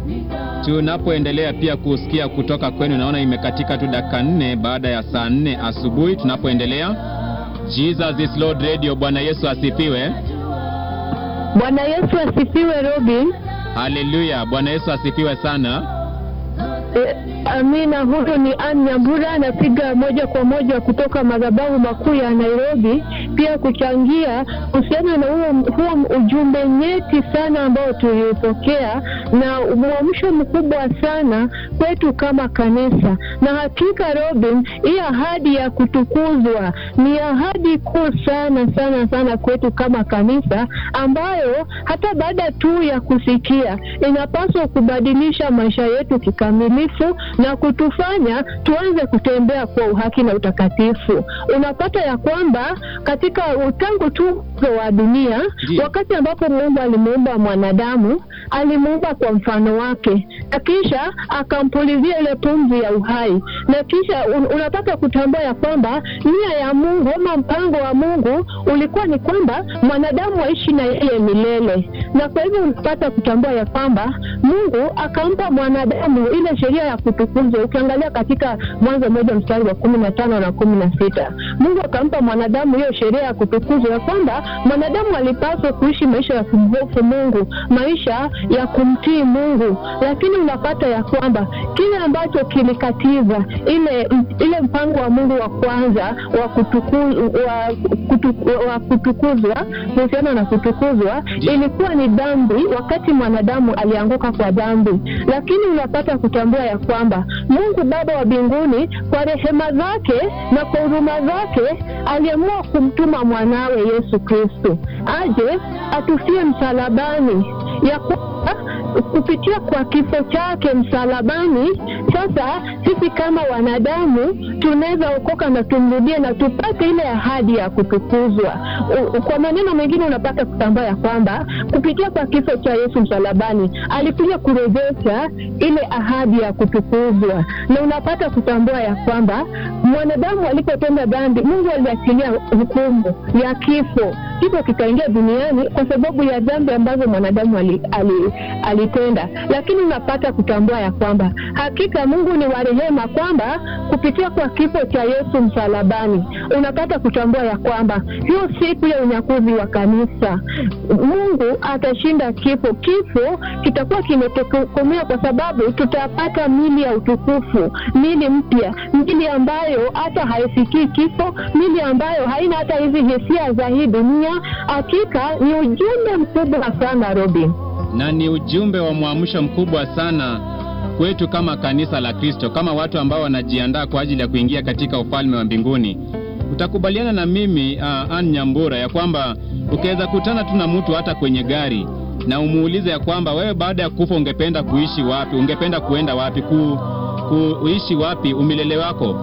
tunapoendelea pia kusikia kutoka kwenu. Naona imekatika tu dakika nne baada ya saa nne asubuhi tunapoendelea. Jesus is Lord Radio. Bwana Yesu asifiwe. Bwana Yesu asifiwe, Robin. Haleluya. Bwana Yesu asifiwe sana. E, amina. Huyu ni Ann Nyambura, anapiga moja kwa moja kutoka madhabahu makuu ya Nairobi, pia kuchangia kuhusiana na huo, huo ujumbe nyeti sana ambao tuliupokea na mwamsho mkubwa sana kwetu kama kanisa. Na hakika Robin, hii ahadi ya kutukuzwa ni ahadi kuu sana sana sana kwetu kama kanisa, ambayo hata baada tu ya kusikia inapaswa kubadilisha maisha yetu kikamilifu na kutufanya tuanze kutembea kwa uhaki na utakatifu. Unapata ya kwamba katika tangu tu wa dunia, Ndiyo. wakati ambapo Mungu alimuumba mwanadamu, alimuumba kwa mfano wake, na kisha akampulizia ile pumzi ya uhai, na kisha un, unapata kutambua ya kwamba nia ya Mungu ama mpango wa Mungu ulikuwa ni kwamba mwanadamu aishi na yeye milele, na kwa hivyo unapata kutambua ya kwamba Mungu akampa mwanadamu ile sheria ya kutukuzwa. Ukiangalia katika Mwanzo moja mstari wa kumi na tano na kumi na sita Mungu akampa mwanadamu hiyo sheria ya kutukuzwa, ya kwamba mwanadamu alipaswa kuishi maisha ya kumhofu Mungu, maisha ya kumtii Mungu. Lakini unapata ya kwamba kile ambacho kilikatiza ile ile mpango wa Mungu wa kwanza wa, kutuku, wa, kutu, wa kutukuzwa kuhusiana na kutukuzwa ilikuwa ni dhambi, wakati mwanadamu alianguka kwa dhambi. Lakini unapata kutambua ya kwamba Mungu Baba wa mbinguni kwa rehema zake na kwa huruma zake aliamua kumtuma mwanawe Yesu Kristo aje atufie msalabani, ya kwamba kupitia kwa kifo chake msalabani, sasa sisi kama wanadamu tunaweza okoka na tumrudie na tupate ile ahadi ya kutukuzwa. U- Kwa maneno mengine, unapata kutambua ya kwamba kupitia kwa kifo cha Yesu msalabani alikuja kurejesha ile ahadi ya kutukuzwa, na unapata kutambua ya kwamba mwanadamu alipotenda dhambi, Mungu aliachilia hukumu ya kifo. Kifo kikaingia duniani kwa sababu ya dhambi ambazo mwanadamu ali, ali, alitenda, lakini unapata kutambua ya kwamba hakika Mungu ni wa rehema, kwamba kupitia kwa kifo cha Yesu msalabani unapata kutambua ya kwamba hiyo siku ya unyakuzi wa kanisa Mungu atashinda kifo. Kifo kitakuwa kimetokomea kwa sababu tutapata mili ya utukufu, mili mpya, mili ambayo hata haifikii kifo, mili ambayo haina hata hizi hisia za hii dunia. Hakika ni ujumbe mkubwa sana, Robin. na ni ujumbe wa mwamsho mkubwa sana kwetu kama kanisa la Kristo, kama watu ambao wanajiandaa kwa ajili ya kuingia katika ufalme wa mbinguni. Utakubaliana na mimi uh, Ann Nyambura ya kwamba ukiweza kutana tu na mtu hata kwenye gari na umuulize ya kwamba wewe baada ya kufa ungependa kuishi wapi, ungependa kuenda wapi, ku, kuishi wapi umilele wako,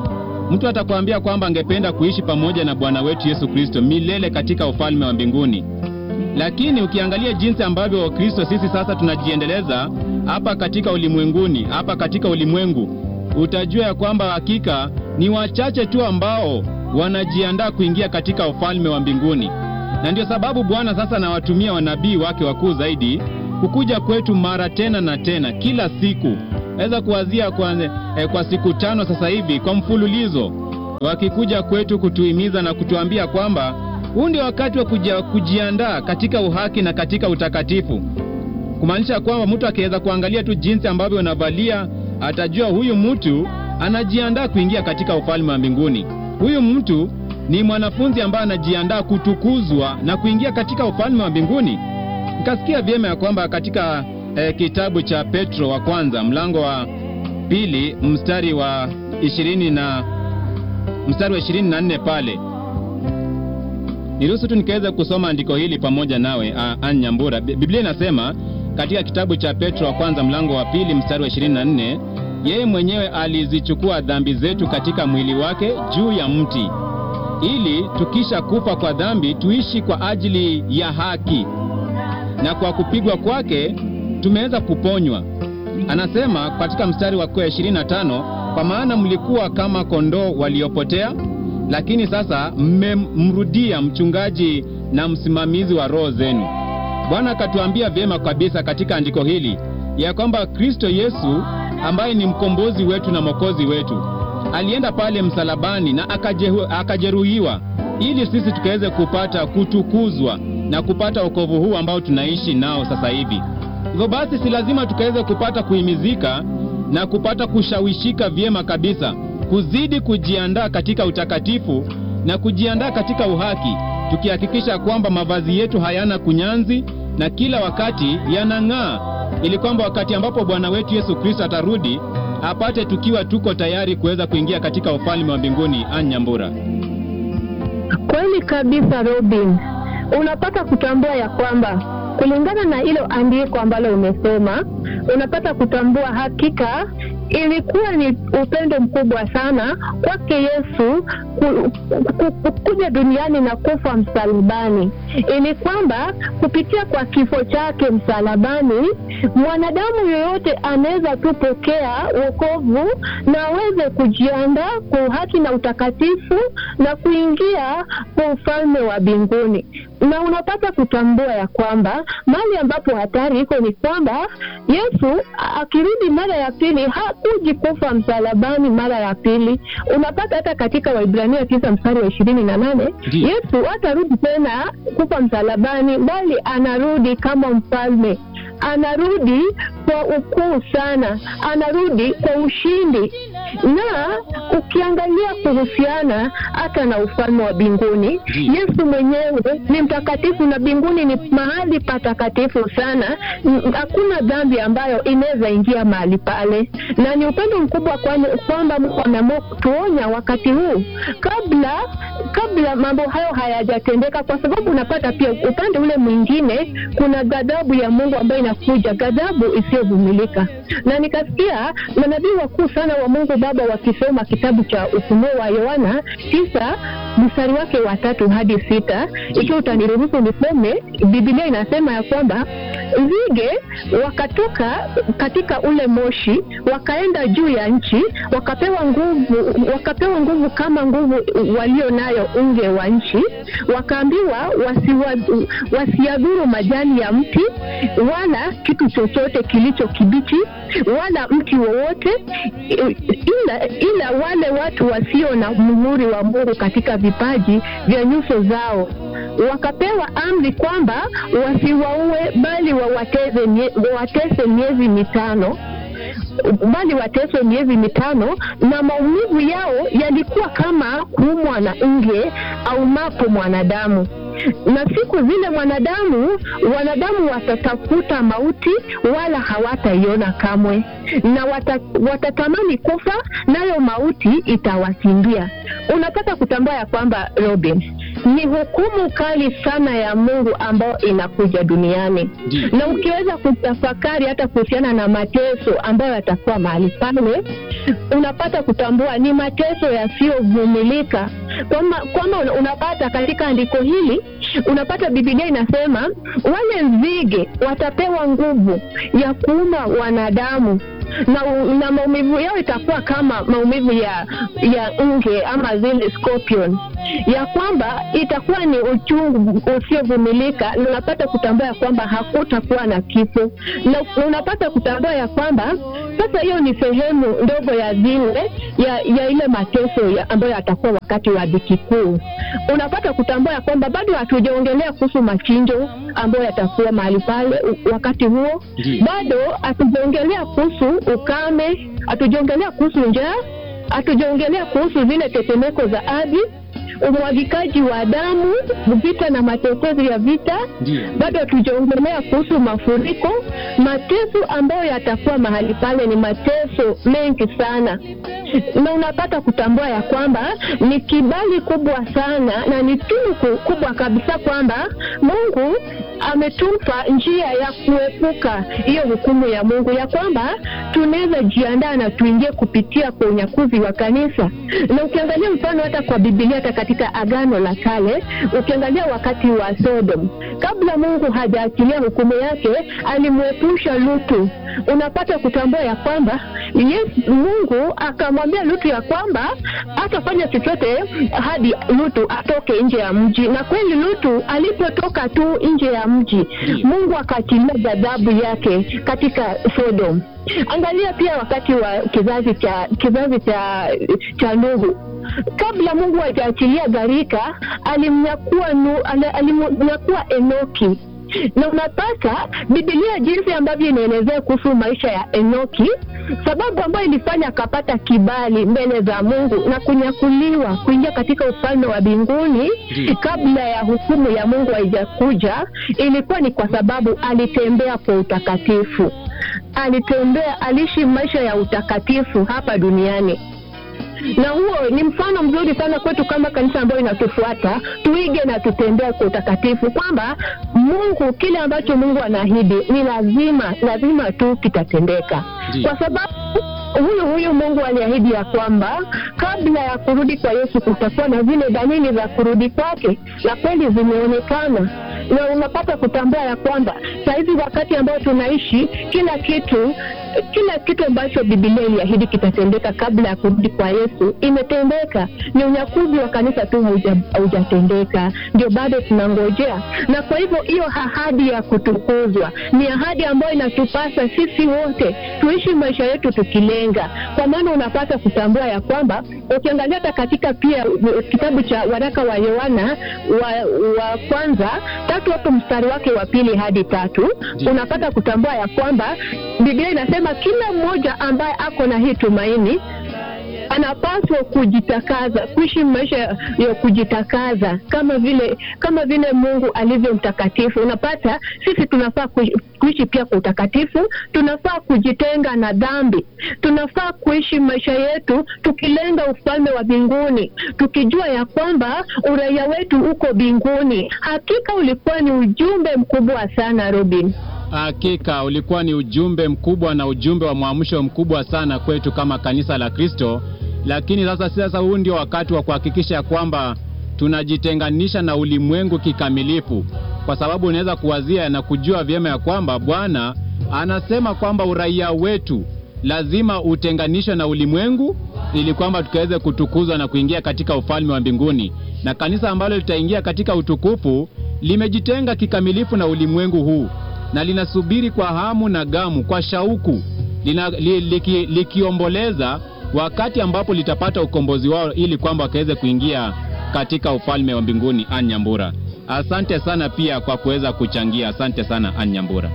mtu atakwambia kwamba angependa kuishi pamoja na Bwana wetu Yesu Kristo milele katika ufalme wa mbinguni. Lakini ukiangalia jinsi ambavyo Wakristo sisi sasa tunajiendeleza hapa katika ulimwenguni, hapa katika ulimwengu, utajua ya kwamba hakika ni wachache tu ambao wanajiandaa kuingia katika ufalme wa mbinguni. Na ndio sababu Bwana sasa anawatumia wanabii wake wakuu zaidi kukuja kwetu mara tena na tena kila siku. Naweza kuwazia kwa, eh, kwa siku tano sasa hivi kwa mfululizo wakikuja kwetu kutuhimiza na kutuambia kwamba huu ndio wakati wa kuja, kujiandaa katika uhaki na katika utakatifu, kumaanisha kwamba mtu akiweza kuangalia tu jinsi ambavyo unavalia atajua huyu mtu anajiandaa kuingia katika ufalme wa mbinguni. Huyu mtu ni mwanafunzi ambaye anajiandaa kutukuzwa na kuingia katika ufalme wa mbinguni. Nikasikia vyema ya kwamba katika eh, kitabu cha Petro wa kwanza mlango wa pili mstari wa ishirini na mstari wa ishirini na nne pale niruhusu tu nikaweza kusoma andiko hili pamoja nawe Ann Nyambura. Bi- Biblia inasema katika kitabu cha Petro wa kwanza mlango wa pili mstari wa 24, yeye mwenyewe alizichukua dhambi zetu katika mwili wake juu ya mti, ili tukisha kufa kwa dhambi tuishi kwa ajili ya haki, na kwa kupigwa kwake tumeweza kuponywa. Anasema katika mstari wa 25, kwa maana mlikuwa kama kondoo waliopotea lakini sasa mmemrudia mchungaji na msimamizi wa roho zenu. Bwana akatuambia vyema kabisa katika andiko hili ya kwamba Kristo Yesu ambaye ni mkombozi wetu na mwokozi wetu alienda pale msalabani na akajehu, akajeruhiwa ili sisi tukaweze kupata kutukuzwa na kupata wokovu huu ambao tunaishi nao sasa hivi. Hivyo basi, si lazima tukaweze kupata kuhimizika na kupata kushawishika vyema kabisa, kuzidi kujiandaa katika utakatifu na kujiandaa katika uhaki, tukihakikisha kwamba mavazi yetu hayana kunyanzi na kila wakati yanang'aa, ili kwamba wakati ambapo Bwana wetu Yesu Kristo atarudi apate tukiwa tuko tayari kuweza kuingia katika ufalme wa mbinguni. Anyambura. Kweli kabisa Robin, unapata kutambua ya kwamba kulingana na hilo andiko ambalo umesoma, unapata kutambua hakika ilikuwa ni upendo mkubwa sana kwake Yesu ku, ku, ku, kuja duniani na kufa msalabani, ili kwamba kupitia kwa kifo chake msalabani mwanadamu yoyote anaweza tu pokea wokovu na aweze kujiandaa kwa haki na utakatifu na kuingia kwa ufalme wa mbinguni. Na unapata kutambua ya kwamba mahali ambapo hatari iko ni kwamba Yesu akirudi mara ya pili hakuji kufa msalabani mara ya pili. Unapata hata katika Waibrania tisa mstari wa ishirini na nane Ndiyo. Yesu hatarudi tena kufa msalabani, bali anarudi kama mfalme, anarudi kwa ukuu sana, anarudi kwa ushindi. Na ukiangalia kuhusiana hata na ufalme wa mbinguni, Ndiyo. Yesu mwenyewe ni mtakatifu na mbinguni ni mahali patakatifu sana. N- Hakuna dhambi ambayo inaweza ingia mahali pale, na ni upendo mkubwa kwani- kwamba Mungu ameamua kutuonya wakati huu kabla kabla mambo hayo hayajatendeka, kwa sababu unapata pia upande ule mwingine kuna ghadhabu ya Mungu ambayo inakuja, ghadhabu isiyovumilika. Na nikasikia manabii wakuu sana wa Mungu Baba wakisoma kitabu cha Ufunuo wa Yohana tisa mstari wake wa tatu hadi sita. Ikiwa utaniruhusu nisome, Biblia inasema ya kwamba nzige wakatoka katika ule moshi wakaenda juu ya nchi, wakapewa nguvu, wakapewa nguvu kama nguvu walio nayo unge wa nchi, wakaambiwa wasiwa- wasiadhuru majani ya mti wala kitu chochote kilicho kibichi wala mti wowote, ila, ila wale watu wasio na muhuri wa Mungu katika vipaji vya nyuso zao wakapewa amri kwamba wasiwaue bali wawateze mie- wawatese miezi mitano bali wateswe miezi mitano, na maumivu yao yalikuwa kama kuumwa na nge au mapo mwanadamu. Na siku zile mwanadamu wanadamu watatafuta mauti, wala hawataiona kamwe, na wata, watatamani kufa, nayo mauti itawakimbia. Unataka kutambua ya kwamba Robin, ni hukumu kali sana ya Mungu ambayo inakuja duniani Ndiyo. na ukiweza kutafakari hata kuhusiana na mateso ambayo yatakuwa mahali pale, unapata kutambua ni mateso yasiyovumilika. Kwamba kwamba una- unapata katika andiko hili, unapata Biblia inasema wale nzige watapewa nguvu ya kuuma wanadamu na, na maumivu yao itakuwa kama maumivu ya ya nge ama zile scorpion, ya kwamba itakuwa ni uchungu usiovumilika, na unapata kutambua ya kwamba hakutakuwa na kifo, na unapata kutambua ya kwamba sasa hiyo ni sehemu ndogo ya zile ya, ya ile mateso ya ambayo yatakuwa wakati wa dhiki kuu. Unapata kutambua ya kwamba bado hatujaongelea kuhusu machinjo ambayo yatakuwa mahali pale u- wakati huo Ndiyo. bado hatujaongelea kuhusu ukame, hatujaongelea kuhusu njaa, hatujaongelea kuhusu zile tetemeko za ardhi, umwagikaji wa damu, vita na matetezi ya vita. Ndiyo. Bado hatujaongelea kuhusu mafuriko. Mateso ambayo yatakuwa mahali pale ni mateso mengi sana, na unapata kutambua ya kwamba ni kibali kubwa sana na ni tunuku kubwa kabisa kwamba Mungu ametupa njia ya kuepuka hiyo hukumu ya Mungu, ya kwamba tunaweza jiandaa na tuingie kupitia kwa unyakuzi wa kanisa. Na ukiangalia mfano hata kwa Biblia, hata katika Agano la Kale, ukiangalia wakati wa Sodom, kabla Mungu hajaachilia hukumu yake, alimwepusha Lutu. Unapata kutambua ya kwamba Yesu, Mungu akamwa akamwambia Lutu ya kwamba hatafanya chochote hadi Lutu atoke nje ya mji, na kweli Lutu alipotoka tu nje ya mji, Ndiyo. Mungu akaachilia ghadhabu yake katika Sodom. Angalia pia wakati wa kizazi cha kizazi cha cha Nuhu, kabla Mungu hajaachilia gharika, alimnyakua Nu- ali- alimnyakua Enoki na unapata Biblia jinsi ambavyo inaelezea kuhusu maisha ya Enoki, sababu ambayo ilifanya akapata kibali mbele za Mungu na kunyakuliwa kuingia katika ufalme wa mbinguni Ndiyo. kabla ya hukumu ya Mungu haijakuja, ilikuwa ni kwa sababu alitembea kwa utakatifu. Alitembea, aliishi maisha ya utakatifu hapa duniani na huo ni mfano mzuri sana kwetu kama kanisa ambayo inatufuata, tuige na tutembee kwa utakatifu, kwamba Mungu, kile ambacho Mungu anaahidi ni lazima lazima tu kitatendeka, Ndiyo. kwa sababu huyu huyu Mungu aliahidi ya kwamba kabla ya kurudi kwa Yesu kutakuwa na zile dalili za kurudi kwake, na kweli zimeonekana na unapata kutambua ya kwamba sahizi wakati ambao tunaishi, kila kitu kila kitu ambacho Biblia iliahidi kitatendeka kabla ya kurudi kwa Yesu imetendeka. Ni unyakuzi wa kanisa tu hauja- haujatendeka, ndio bado tunangojea. Na kwa hivyo hiyo ahadi ya kutukuzwa ni ahadi ambayo inatupasa sisi wote tuishi maisha yetu tukilenga, kwa maana unapata kutambua ya kwamba ukiangalia hata katika pia uh, kitabu cha waraka wa Yohana wa, wa kwanza tatu hapo mstari wake wa pili hadi tatu Ndiyo. unapata kutambua ya kwamba Biblia inasema kila mmoja ambaye ako na hii tumaini anapaswa kujitakaza, kuishi maisha ya kujitakaza kama vile kama vile Mungu alivyo mtakatifu. Unapata sisi tunafaa kui- kuishi pia kwa utakatifu, tunafaa kujitenga na dhambi, tunafaa kuishi maisha yetu tukilenga ufalme wa mbinguni, tukijua ya kwamba uraia wetu uko mbinguni. Hakika ulikuwa ni ujumbe mkubwa sana Robin. Hakika ulikuwa ni ujumbe mkubwa na ujumbe wa mwamsho mkubwa sana kwetu kama kanisa la Kristo, lakini sasa sasa huu ndio wakati wa kuhakikisha kwamba tunajitenganisha na ulimwengu kikamilifu, kwa sababu unaweza kuwazia na kujua vyema ya kwamba Bwana anasema kwamba uraia wetu lazima utenganishwe na ulimwengu ili kwamba tukaweze kutukuzwa na kuingia katika ufalme wa mbinguni, na kanisa ambalo litaingia katika utukufu limejitenga kikamilifu na ulimwengu huu na linasubiri kwa hamu na gamu, kwa shauku lina, li, liki, likiomboleza wakati ambapo litapata ukombozi wao, ili kwamba wakaweze kuingia katika ufalme wa mbinguni. Ann Nyambura, asante sana pia kwa kuweza kuchangia. Asante sana Ann Nyambura.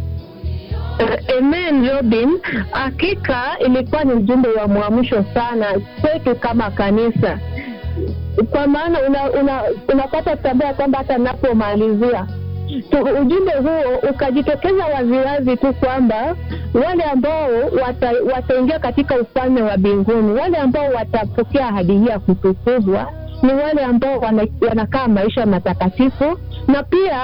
Uh, Amen Robin, hakika ilikuwa ni ujumbe wa mwamsho sana kwetu kama kanisa, kwa maana una, una, unapata kutambua kwamba hata napomalizia tu, ujumbe huo ukajitokeza waziwazi tu kwamba wale ambao wata, wataingia katika ufalme wa mbinguni, wale ambao watapokea ahadi hii ya kutukuzwa ni wale ambao wana, wanakaa maisha matakatifu na pia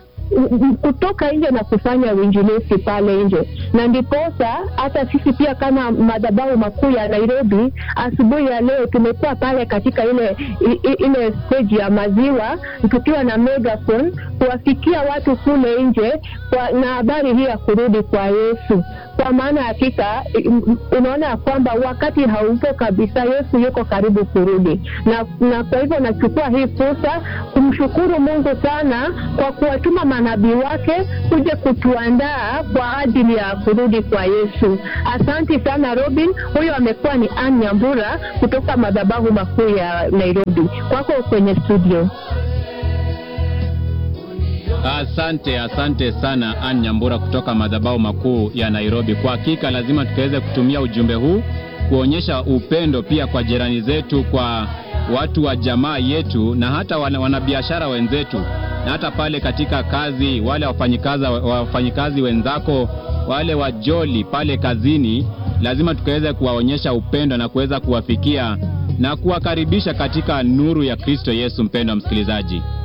kutoka nje na kufanya uinjilisti pale nje, na ndiposa hata sisi pia kama madhabahu makuu ya Nairobi, asubuhi ya leo tumekuwa pale katika ile i- i- ile stage ya maziwa tukiwa na megaphone kuwafikia watu kule nje kwa, na habari hii ya kurudi kwa Yesu, kwa maana hakika i- unaona ya kwamba wakati haupo kabisa, Yesu yuko karibu kurudi, na, na kwa hivyo nachukua hii fursa kumshukuru Mungu sana kwa kuwatuma manabii wake kuja kutuandaa kwa ajili ya kurudi kwa Yesu. Asante sana Robin. Huyo amekuwa ni Ann Nyambura kutoka madhabahu makuu ya Nairobi. Kwako kwenye studio. Asante, asante sana Ann Nyambura kutoka madhabahu makuu ya Nairobi. Kwa hakika lazima tukaweze kutumia ujumbe huu kuonyesha upendo pia kwa jirani zetu, kwa watu wa jamaa yetu na hata wana- wanabiashara wenzetu, na hata pale katika kazi, wale wafanyikazi wafanyikazi wenzako, wale wajoli pale kazini, lazima tukaweze kuwaonyesha upendo na kuweza kuwafikia na kuwakaribisha katika nuru ya Kristo Yesu. Mpendwa msikilizaji,